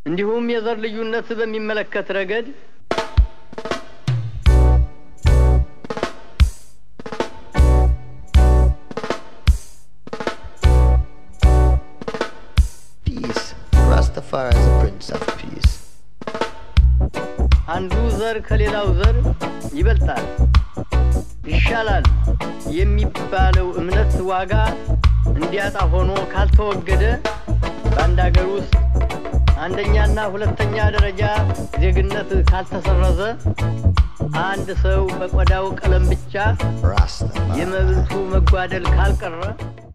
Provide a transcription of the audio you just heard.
እንዲሁም የዘር ልዩነት በሚመለከት ረገድ Peace. Rastafari is a prince of peace. አንዱ ዘር ከሌላው ዘር ይበልጣል፣ ይሻላል የሚባለው እምነት ዋጋ እንዲያጣ ሆኖ ካልተወገደ በአንድ አገር ውስጥ አንደኛና ሁለተኛ ደረጃ ዜግነት ካልተሰረዘ አንድ ሰው በቆዳው ቀለም ብቻ Rastafari. የመብቱ መጓደል ካልቀረ